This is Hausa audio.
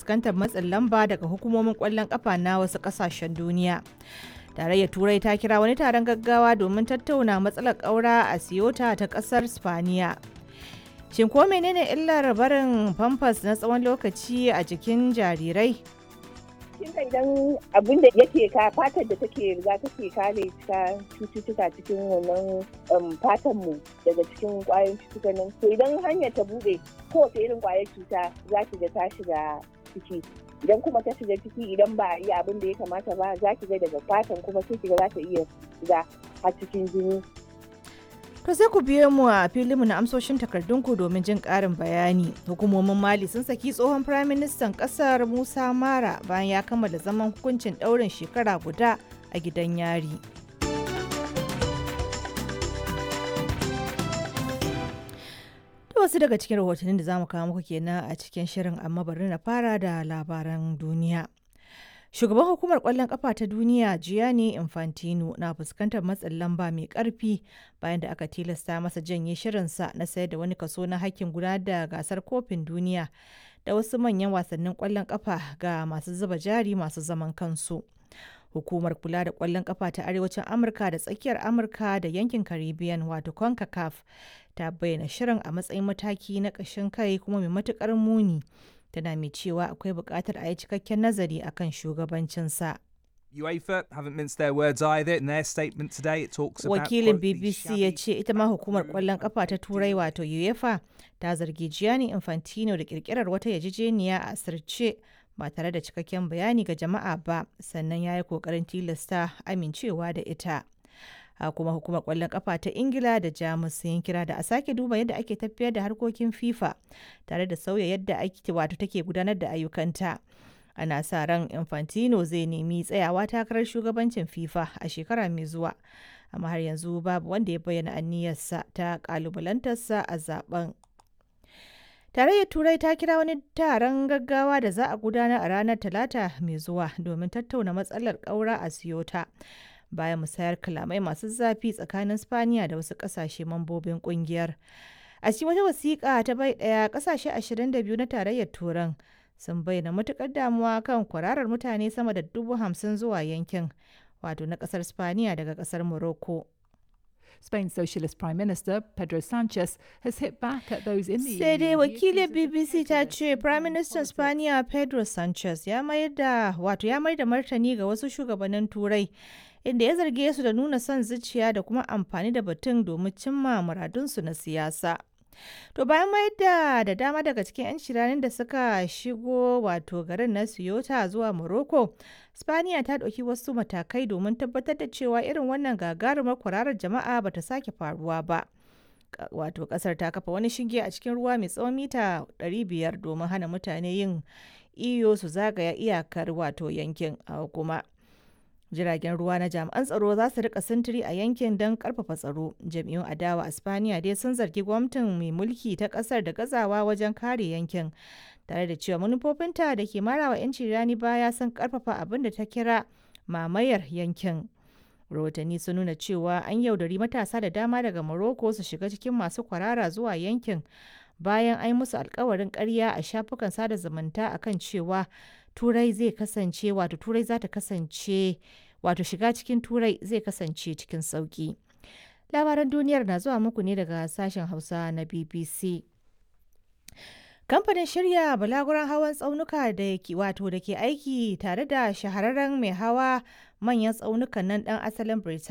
fuskantar matsin lamba daga hukumomin kwallon kafa na wasu kasashen duniya. Tarayyar Turai ta kira wani taron gaggawa domin tattauna matsalar ƙaura a Siyota ta ƙasar Spaniya. Shin ko menene illar barin famfas na tsawon lokaci a jikin jarirai? kinga idan abin da yake ka fatar da take riga take kare ta cututtuka cikin wannan fatan mu daga cikin kwayoyin cututtuka nan to idan hanyar ta bude kowace irin kwayar cuta za ki ga ta shiga ciki idan kuma ta shiga ciki idan ba a yi abin da ya kamata ba za ki ga daga fatan kuma sai ki ga za ta iya shiga har cikin jini To sai ku biyo mu a filinmu na amsoshin takardunku domin jin ƙarin bayani. Hukumomin Mali sun saki tsohon Firaministan ƙasar Musa Mara bayan ya kammala zaman hukuncin ɗaurin shekara guda a gidan yari. To wasu daga cikin rahotannin da za mu kawo muku kenan a cikin shirin amma bari na fara da labaran duniya. Shugaban hukumar kwallon kafa ta duniya Gianni Infantino na fuskantar matsin lamba mai karfi bayan da aka tilasta masa janye shirinsa na sayar da wani kaso na hakkin gudanar da gasar kofin duniya da wasu manyan wasannin kwallon kafa ga masu zuba jari masu zaman kansu. Hukumar kula da kwallon kafa ta Arewacin Amurka da tsakiyar Amurka da yankin Caribbean wato CONCACAF ta bayyana shirin a matsayin mataki na ƙashin kai kuma mai matukar muni. tana mai cewa akwai buƙatar a yi cikakken nazari akan shugabancinsa. UEFA haven't minced their words either. In their statement today, it talks about Wakilin BBC ya ce ita ma hukumar kwallon kafa ta Turai wato UEFA ta zargi Gianni Infantino da kirkirar wata yarjejeniya a asirce ba tare da cikakken bayani ga jama'a ba sannan ya yi kokarin tilasta amincewa da ita. a kuma hukumar kwallon kafa ta ingila da jamus sun kira da a sake duba yadda ake tafiyar da harkokin fifa tare da sauya yadda ake wato take gudanar da ayyukanta ana sa ran infantino zai nemi tsayawa takarar shugabancin fifa a shekara mai zuwa amma har yanzu babu wanda ya bayyana aniyarsa ta kalubalantarsa a zaben Tarayyar Turai ta kira wani taron gaggawa da za a gudanar a ranar Talata mai zuwa domin tattauna matsalar ƙaura a Siyota. bayan musayar kalamai masu zafi tsakanin spaniya da wasu kasashe mambobin kungiyar a cikin wata wasiƙa ta bai ɗaya kasashe 22 na tarayyar turan sun bayyana matukar damuwa kan kwararar mutane sama da dubu hamsin zuwa yankin wato na ƙasar spaniya daga ƙasar morocco Spain's Socialist Prime Minister Pedro Sanchez has hit back at those in the sai dai EU. wakilin bbc ta ce prime minister spaniya pedro sanchez ya mayar da wato ya mayar da martani ga wasu shugabannin turai inda ya zarge su da nuna son zuciya da kuma amfani da batun domin cimma muradunsu na siyasa to bayan mayar da da dama daga cikin 'yan shiranin da suka shigo wato garin na siyota zuwa morocco spaniya ta ɗauki wasu matakai domin tabbatar da cewa irin wannan gagarumar kwararar jama'a bata sake faruwa ba wato kasar ta kafa wani shinge a cikin ruwa mai tsawon mita 500 domin hana mutane yin iyo su zagaya iyakar wato yankin a kuma jiragen ruwa na jami'an tsaro za su rika sintiri a yankin don karfafa tsaro jam'iyyun adawa a spaniya dai sun zargi gwamnatin mai mulki ta kasar da gazawa wajen kare yankin tare da cewa manufofinta da ke marawa 'yanci rani baya sun karfafa abin da ta kira mamayar yankin rahotanni sun nuna cewa an yaudari matasa da dama daga morocco su shiga cikin masu kwarara zuwa yankin bayan an yi musu alkawarin karya a shafukan sada zumunta akan cewa turai zai kasance wato turai za ta kasance wato shiga cikin turai zai kasance cikin sauki labaran duniyar na zuwa muku ne daga sashen hausa na bbc kamfanin shirya balaguran hawan tsaunuka da ke wato da ke aiki tare da shahararren mai hawa manyan tsaunukan nan dan asalin Birtaniya